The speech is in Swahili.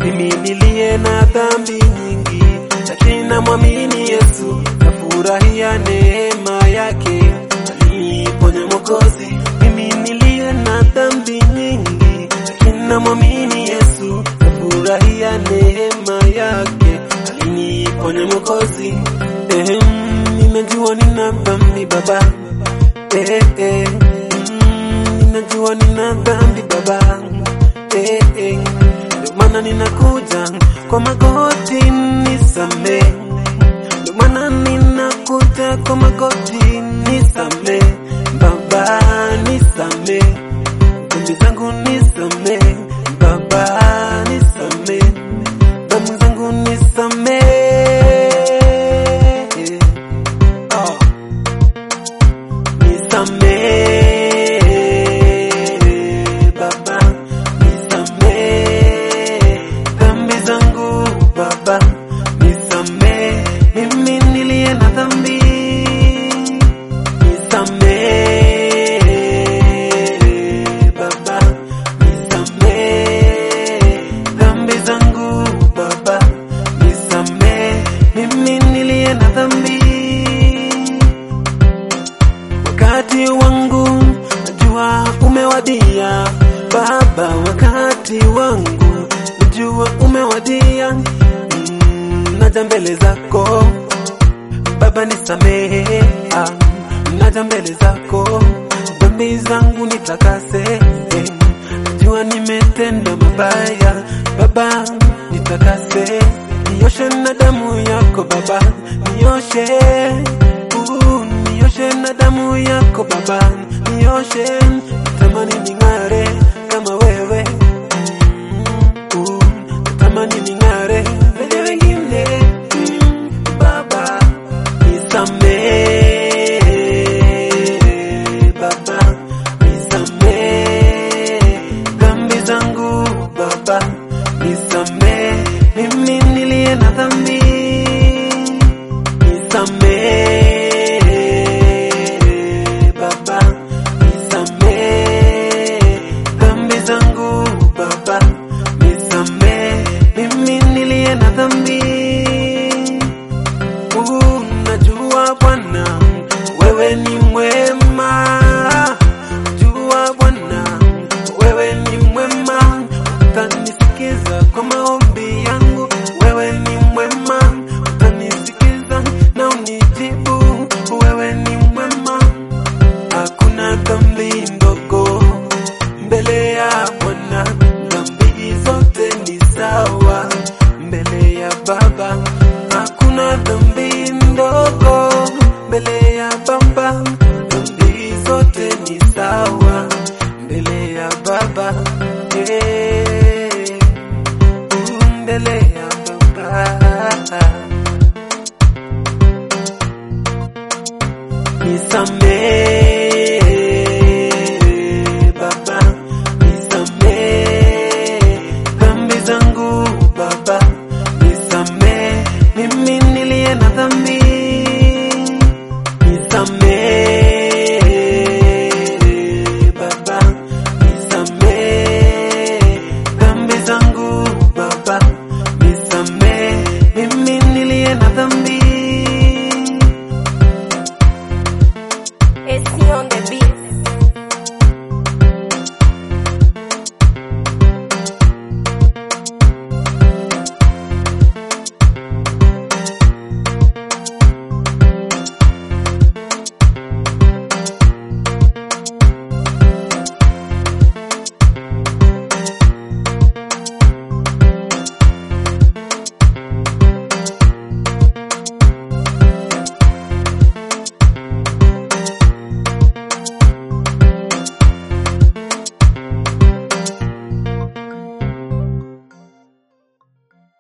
mimi niliye na dhambi nyingi, lakini namwamini Yesu, nafurahia neema yake aliponya Mwokozi. Mimi niliye na dhambi nyingi, lakini namwamini Yesu, nafurahia neema yake aliniponya Mwokozi. Eh, ninajua nina dhambi Baba, eh, eh, mm, ninajua nina dhambi Baba, eh, eh, ndio maana ninakuja kwa magoti nisamee ndio maana ninakuja kwa magoti nisame, Baba nisame, dhambi zangu nisame, Baba nisame, dhambi zangu nisame. Oh. Nisame, Baba nisame, dhambi zangu Baba nisame, mimi niliye na dhambi nisame, Baba nisame, dhambi zangu Baba nisame, mimi niliye na dhambi wakati wangu najua umewadia Baba, wakati wangu najua umewadia. Mm, naja mbele zako Baba, nisamehe, ah, naja mbele zako, dhambi zangu nitakase. eh, Najua nimetenda mabaya Baba, nitakase, nioshe na damu yako Baba, nioshe uh, nioshe na damu yako Baba, nioshe, natamani ning'are kama wewe uh, natamani ning'are vile wengine mm, Baba nisamehe, Baba nisamehe dhambi zangu Baba nisamehe, mimi niliye na dhambi nisamehe Baba, nisamehe dhambi zangu Baba, nisamehe mimi niliye na dhambi. Uh, najua Bwana wewe ni mwema, jua Bwana wewe ni mwema, utanisikiza kwa maombi yangu. Wewe ni mwema, utanisikiza na unijibu. Wewe ni mwema, hakuna dhambi ndogo mbele ya Bwana, dhambi zote ni sawa mbele ya Baba. Hakuna dhambi ndogo mbele ya Baba, dhambi zote ni sawa mbele ya Baba. Eh, mbele ya Baba. Nisamehe